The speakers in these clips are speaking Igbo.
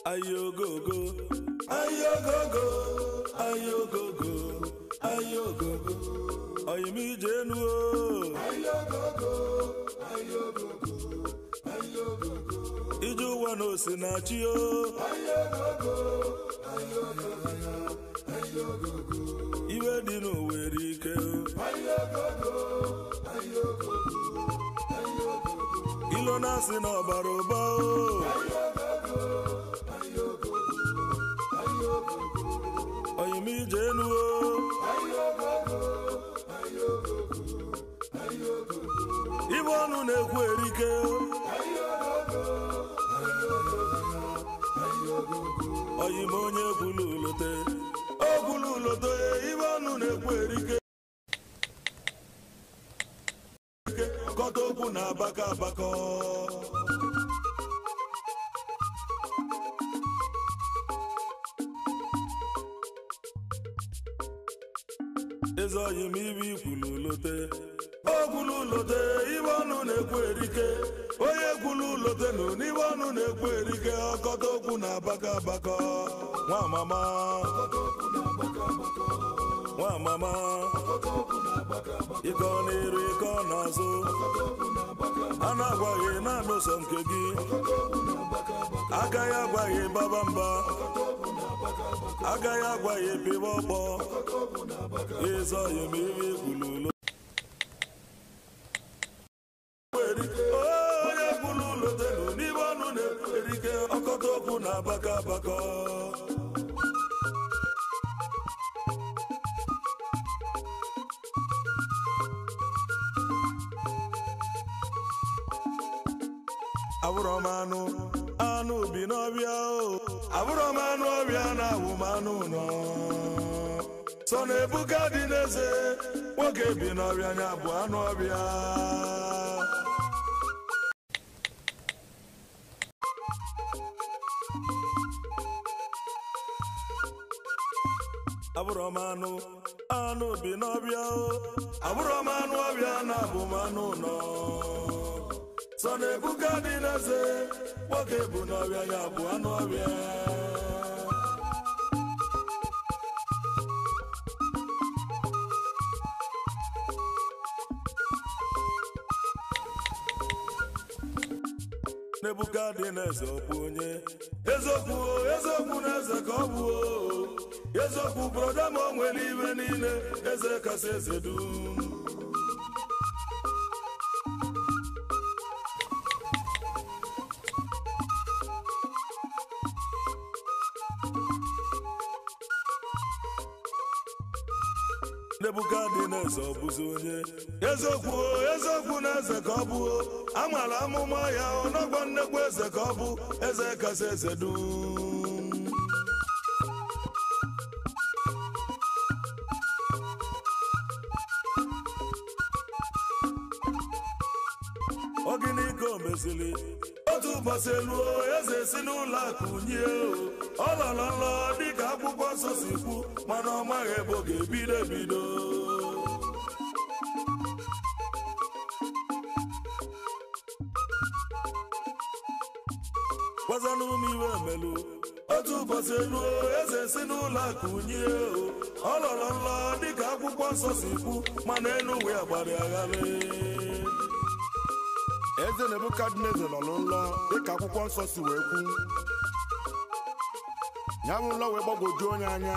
ayogogo ayogogo ayogogo ayogogo oyimijenu ije ụwa na osinachi o iwe dị n'owere ike ilo na-asị na ọbara ụba o oyimije enuo ibe ọnụ na-ekwu erike oyim onye gwulu ulote o gwulu ulote ibe ọnụ na-ekwu erike kọta okwu na abaka abakọ eze oyim ibe ikwulu ulote o gwulu ulote ibe ọnụ na-ekwu erike onye gwulu ulote nụ n'ibe ọnụ na-ekwu erike ọkọta okwu na abaka abakọ nwa mama nwa mama ịkọ n'iru ịkọ n'azụ a na-agwaghị naanị ụsọ nke gị agaghị agwaghị baba mba agaghị agwaghị pịwa ọkpọ ịzọ ya ma ihe ekwululo onye kwulu ụlọ telu n'ime ọnụ na-ekwu erike ọkọta okwu na abaka abakọ abụrọ m anụ anụ bi n'ọbịa o abụrọ m anụ ọbịa na-awụ m anụ nọ sọ na ebuka dị n'eze nwoke bi n'ọbịa nya bụ anụ ọbịa abụrọ m anụ anụ bi n'ọbịa o abụrọ m anụ ọbịa na-abụ m anụ nọ sọ na ebuka dị n'eze nwoke bụ n'ọbịa ya bụ anụ ọbịa n'ebuka dị n'eze ọkpụ onye eziokwu o eziokwu na eze ka ọ bụ o eziokwu broda ma o nwere iwe niile eze kasị eze dum Nebuka dị n'eze ọ bụzi onye eziokwu o eziokwu na eze ka ọ bụ o amara amụma ya ọnọgwa nnekwu eze ka ọ bụ eze kasị eze dum ogini ka o mezili otu ụbọchị eluo eze si n'ụlọ akụ nye ọ lọrọ nlọ dịka akwụkwọ nsọ si kwu mana ọ maghị ebe ọ ga-ebido ebido gwazanụ m iwe melu otu ụbọchị eluo eze si n'ụlọ akụ nye ọ lọrọ nlọ dịka akwụkwọ nsọ si kwu mana elu ụwa ya gbara agharị eze nebukadneza nọ n'ụlọ dịka akwụkwọ nsọ si wee kwu ya bụ ụlọ wee gbagwojuo onye anya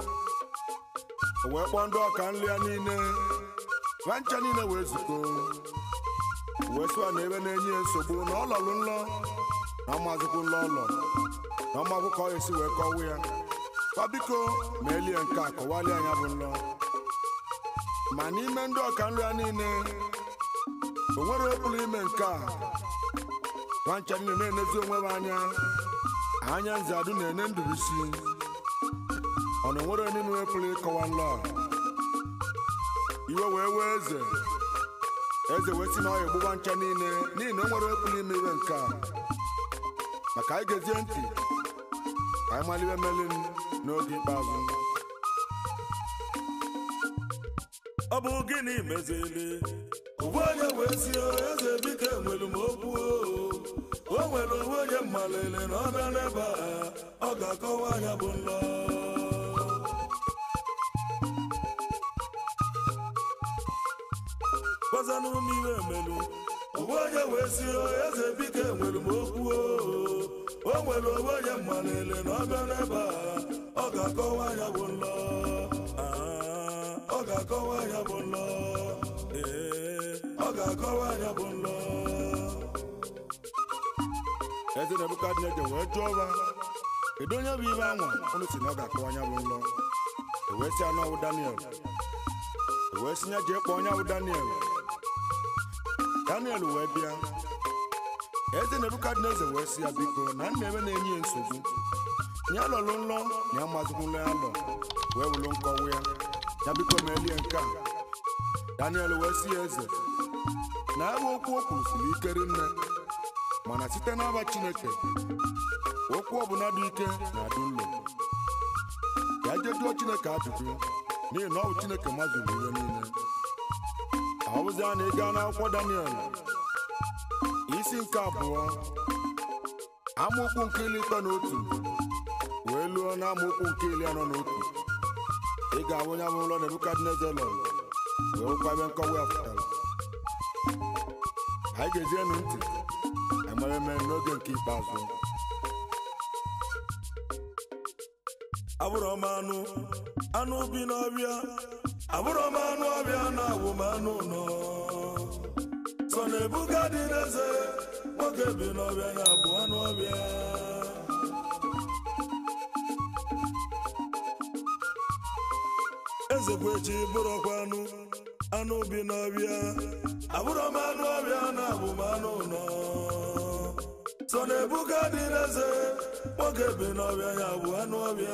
o wee kpọọ ndị ọka nri ya niile nwa ncha niile wee zukọ wee sụa na ebe na-enye ya nsogbu na ọ lọrụ nlọ na ọmazikwu nlọ ụlọ na ọmagwụ ka ọ esi wee kọwa ya kwa biko ma elie nke a kọwalie anya bụ nlọ ma n'ime ndị ọka nri ya niile o nwere okpuru ime nke a nwancha niile na-enezi onwe m anya anya nze adụ na-ene ndụrụisi ọ na onwere onye nwe pụrụ ịkọwa nlọ a? iwe wee wee eze eze wee si na ọya egbugba ncha niile n'ihi na o nwere okpuru ime iwe nke a maka anyị gezie ntị ka anyị maliwe melin n'oge ikpeazụ ọ bụ gịnị mezili ụgbọ onye wee si eze biko enwelu m okwu o o nwere onwe onye mmalele na ọ bịa n'ebe a ọ ga-akọwa anya bụ nlọ gbazanụ m iwe emelu onwe onye wee si eze bike nwere m okwu o o nwere onwe onye mmalele na ọ bịa n'ebe a ọ ga-akọwa anya bụ nlọ Ah, ọ ga-akọwa anya bụ nlọ ee ọ ga-akọwa anya bụ nlọ eze nebukadneza wee jụọ ọba kedu onye bụ ibe anwa unu si na ọ ga-akpọ anya bụ nlọ ewee si anụ ọwụ daniel ewee si ya jee kpọọ onye bụ daniel daniel wee bịa eze nebukadneza wee si ya biko na nna ebe na-enye ya nsogbu ya lọlụ nlọ ya mazikwula ya lọ wee wulu nkọwa ya ya biko meelie nke a daniel wee si ya eze na ebe okwu o kwuru siri ike rinne mana site n'aba chineke okwu ọbụla dị ike na-adị nlo ya je jụọ chineke ajụjụ n'ihi na ọ bụ chineke mazuru ihe niile ọ bụzi a na ịga n'akwụkwọ daniel isi nke abụọ amaokwu nke iri ịtọ na otu wee luo na amaokwu nke iri anọ na otu ị ga-ahụ onye bụ ụlọ nebukadneza lọ wee hụkwa ebe nkọwa ya pụtara anyị ga-ezienụ ntị emere eme n'oge nke ikpeazụ abụrụ m anụ anụ bi n'ọbịa abụrụ m anụ ọbịa na awụ m anụ nọ sọ na ebuga dị n'eze nwoke bi n'ọbịa na abụ anụ ọbịa eze kwechi bụrụkwa anụ anụ bi n'ọbịa abụrụ m anụ ọbịa na abụ m anụ nọ sọ na ebuga dị n'eze nwoke bi n'ọbịa ya bụ anụ ọbịa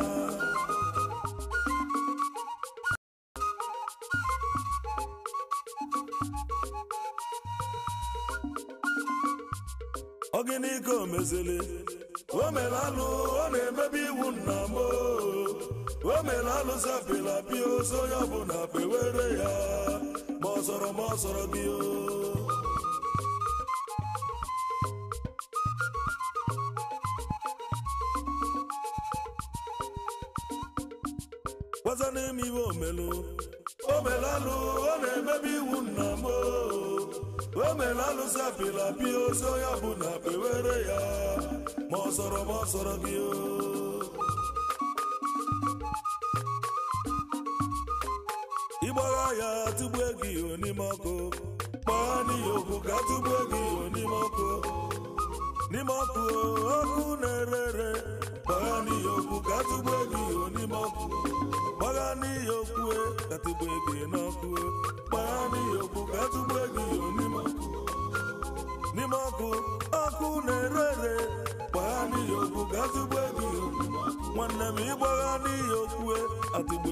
ọ gịnị ka o mezili o mere alụ ọ na-emebi iwu nna m o o mere alụ zapịlapi ozo onye ọbụla pewere ya ma ọ sọrọ ma ọ sọrọ gị o gwaza n'ime iwe omelu o mere alụ ọ na-emebi iwu nna m o o mere alụ zapịlapi ozo onye ọbụla pewere ya ma ọ sọrọ ma ọ sọrọ gị o ịgbagha ya tụgbuo gị n'ime ọkụ gbagha n'ihi okwu ka tụgbuo gị n'ime ọkụ n'ime ọkụ ọkụ na-ere ere gbagha n'ihi okwu ka tụgbuo gị n'ime ọkụ gbagha n'ihi okwu ka tụgbuo gị n'ọkụ gbagha n'ihi okwu ka tụgbuo gị n'ime ọkụ n'ime ọkụ ọkụ na-ere ere gbagha n'ihi okwu ka tụgbuo gị nwanne m ịgbagha n'ihi okwu atụgbuo